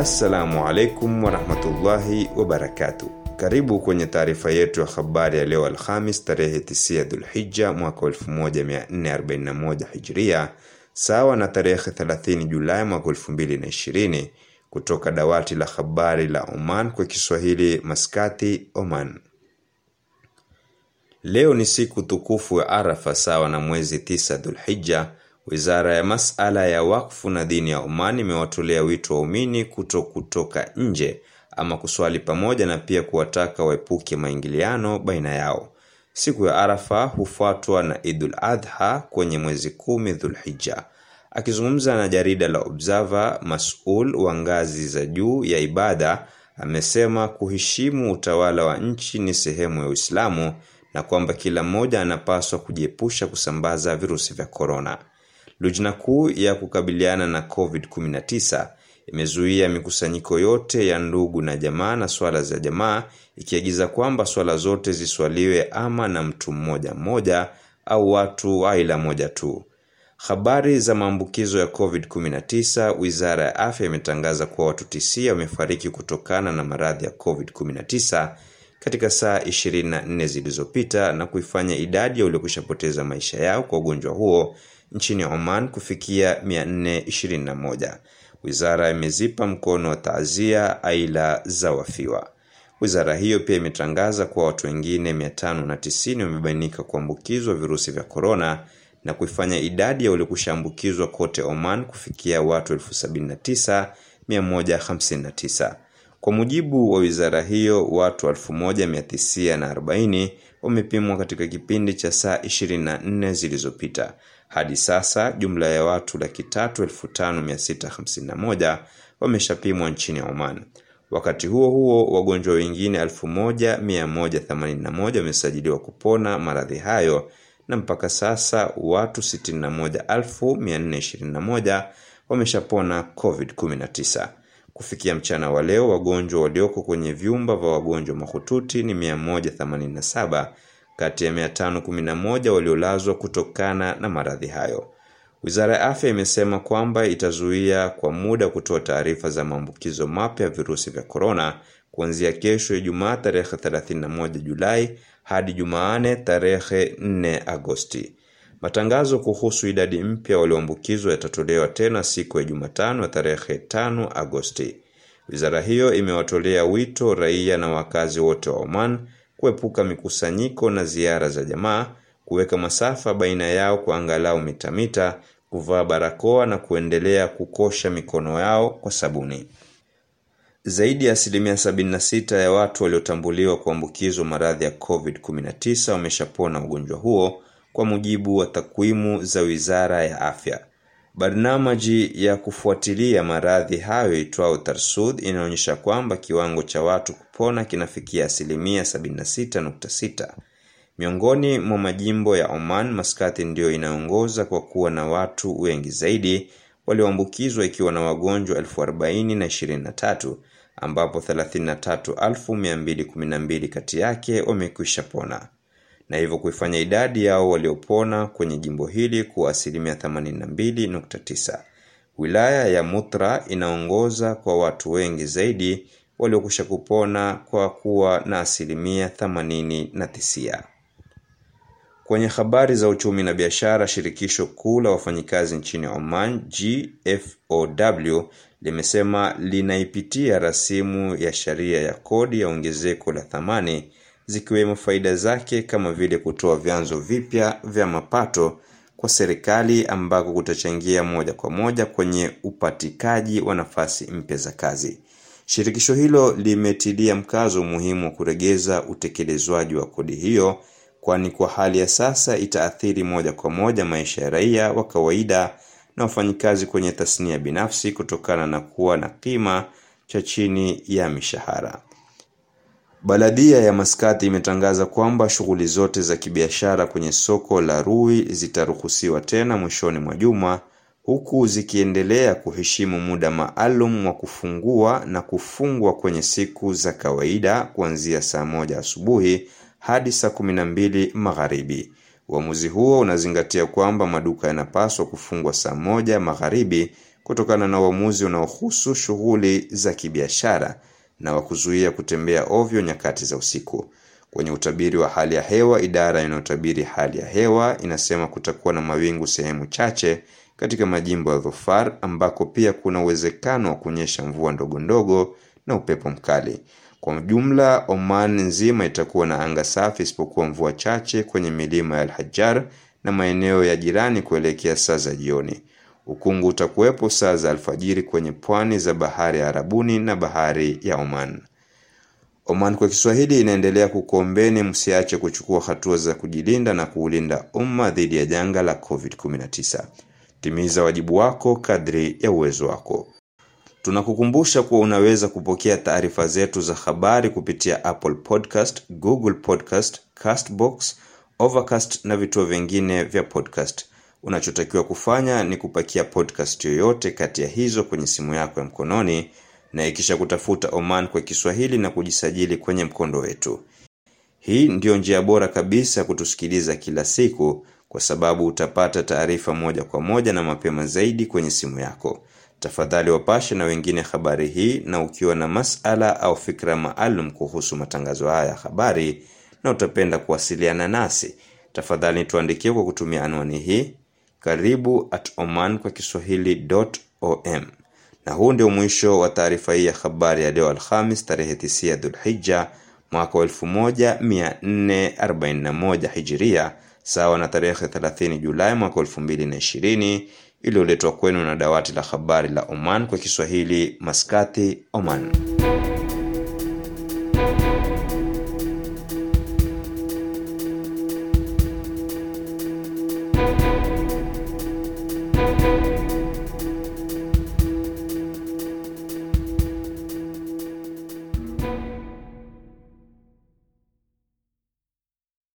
Assalamu alaikum warahmatullahi wabarakatu. Karibu kwenye taarifa yetu ya habari ya leo Alhamis tarehe 9 Dhulhija mwaka 1441 Hijria, sawa na tarehe 30 Julai mwaka 2020, kutoka dawati la habari la Oman kwa Kiswahili, Maskati, Oman. Leo ni siku tukufu ya Arafa sawa na mwezi 9 Dhulhija. Wizara ya masala ya wakfu na dini ya Oman imewatolea wito waumini kuto kutoka nje ama kuswali pamoja na pia kuwataka waepuke maingiliano baina yao. Siku ya Arafa hufuatwa na Idul Adha kwenye mwezi kumi Dhulhija. Akizungumza na jarida la Observer, masul wa ngazi za juu ya ibada amesema kuheshimu utawala wa nchi ni sehemu ya Uislamu na kwamba kila mmoja anapaswa kujiepusha kusambaza virusi vya korona. Lujna kuu ya kukabiliana na COVID-19 imezuia mikusanyiko yote ya ndugu na jamaa na swala za jamaa, ikiagiza kwamba swala zote ziswaliwe ama na mtu mmoja mmoja au watu wa aila moja tu. Habari za maambukizo ya COVID-19, Wizara ya Afya imetangaza kuwa watu tisia wamefariki kutokana na maradhi ya COVID-19 katika saa 24 zilizopita na kuifanya idadi ya waliokushapoteza maisha yao kwa ugonjwa huo nchini Oman kufikia 421. Wizara imezipa mkono wa taazia aila za wafiwa. Wizara hiyo pia imetangaza kuwa watu wengine 590 wamebainika kuambukizwa virusi vya korona na kuifanya idadi ya waliokushaambukizwa kote Oman kufikia watu 79159. Kwa mujibu wa wizara hiyo, watu 1940 wamepimwa katika kipindi cha saa 24 zilizopita. Hadi sasa jumla ya watu laki tatu elfu tano mia sita hamsini na moja wameshapimwa nchini Oman. Wakati huo huo, wagonjwa wengine 1181 wamesajiliwa kupona maradhi hayo na mpaka sasa watu 61421 wameshapona COVID-19. Kufikia mchana wa leo, wagonjwa walioko kwenye vyumba vya wagonjwa mahututi ni 187 kati ya 511 waliolazwa kutokana na maradhi hayo. Wizara ya Afya imesema kwamba itazuia kwa muda kutoa taarifa za maambukizo mapya ya virusi vya korona kuanzia kesho Ijumaa tarehe 31 Julai hadi Jumanne tarehe 4 Agosti. Matangazo kuhusu idadi mpya walioambukizwa yatatolewa tena siku ya Jumatano ya tarehe 5 Agosti. Wizara hiyo imewatolea wito raia na wakazi wote wa Oman kuepuka mikusanyiko na ziara za jamaa, kuweka masafa baina yao kwa angalau mita mita, kuvaa barakoa na kuendelea kukosha mikono yao kwa sabuni. Zaidi ya asilimia 76 ya watu waliotambuliwa kuambukizwa maradhi ya COVID-19 wameshapona ugonjwa huo kwa mujibu wa takwimu za Wizara ya Afya. Barnamaji ya kufuatilia maradhi hayo itwao Tarsud inaonyesha kwamba kiwango cha watu kupona kinafikia asilimia 76.6. Miongoni mwa majimbo ya Oman, Maskati ndiyo inaongoza kwa kuwa na watu wengi zaidi walioambukizwa ikiwa na wagonjwa 40,023 ambapo 33,212 kati yake wamekwisha pona na hivyo kuifanya idadi yao waliopona kwenye jimbo hili kuwa asilimia 82.9. Wilaya ya Mutra inaongoza kwa watu wengi zaidi waliokwisha kupona kwa kuwa na asilimia 89. Kwenye habari za uchumi na biashara, shirikisho kuu la wafanyikazi nchini Oman GFOW limesema linaipitia rasimu ya sheria ya kodi ya ongezeko la thamani zikiwemo faida zake kama vile kutoa vyanzo vipya vya mapato kwa serikali ambako kutachangia moja kwa moja kwenye upatikaji wa nafasi mpya za kazi. Shirikisho hilo limetilia mkazo umuhimu wa kuregeza utekelezwaji wa kodi hiyo, kwani kwa hali ya sasa itaathiri moja kwa moja maisha ya raia wa kawaida na wafanyikazi kwenye tasnia binafsi kutokana na kuwa na kima cha chini ya mishahara. Baladia ya Maskati imetangaza kwamba shughuli zote za kibiashara kwenye soko la Rui zitaruhusiwa tena mwishoni mwa juma huku zikiendelea kuheshimu muda maalum wa kufungua na kufungwa kwenye siku za kawaida kuanzia saa moja asubuhi hadi saa kumi na mbili magharibi. Uamuzi huo unazingatia kwamba maduka yanapaswa kufungwa saa moja magharibi kutokana na uamuzi unaohusu shughuli za kibiashara na wa kuzuia kutembea ovyo nyakati za usiku. Kwenye utabiri wa hali ya hewa, idara inayotabiri hali ya hewa inasema kutakuwa na mawingu sehemu chache katika majimbo ya Dhofar ambako pia kuna uwezekano wa kunyesha mvua ndogo ndogo na upepo mkali. Kwa jumla, Oman nzima itakuwa na anga safi isipokuwa mvua chache kwenye milima ya Al-Hajar na maeneo ya jirani kuelekea saa za jioni. Ukungu utakuwepo saa za alfajiri kwenye pwani za bahari ya Arabuni na bahari ya Oman. Oman kwa Kiswahili inaendelea kukuombeni msiache kuchukua hatua za kujilinda na kuulinda umma dhidi ya janga la COVID-19. Timiza wajibu wako kadri ya uwezo wako. Tunakukumbusha kuwa unaweza kupokea taarifa zetu za habari kupitia Apple Podcast, Google Podcast, Castbox, Overcast na vituo vingine vya podcast. Unachotakiwa kufanya ni kupakia podcast yoyote kati ya hizo kwenye simu yako ya mkononi na ikisha kutafuta Oman kwa Kiswahili na kujisajili kwenye mkondo wetu. Hii ndiyo njia bora kabisa ya kutusikiliza kila siku kwa sababu utapata taarifa moja kwa moja na mapema zaidi kwenye simu yako. Tafadhali wapashe na wengine habari hii, na ukiwa na masala au fikra maalum kuhusu matangazo haya ya habari na utapenda kuwasiliana nasi, tafadhali tuandikie kwa kutumia anwani hii karibu at oman kwa kiswahili.om. Na huu ndio mwisho wa taarifa hii ya habari ya leo Alhamis tarehe 9 Dhulhijja mwaka wa 1441 Hijiria, sawa na tarehe 30 Julai mwaka 2020, iliyoletwa kwenu na dawati la habari la Oman kwa Kiswahili, Maskati, Oman.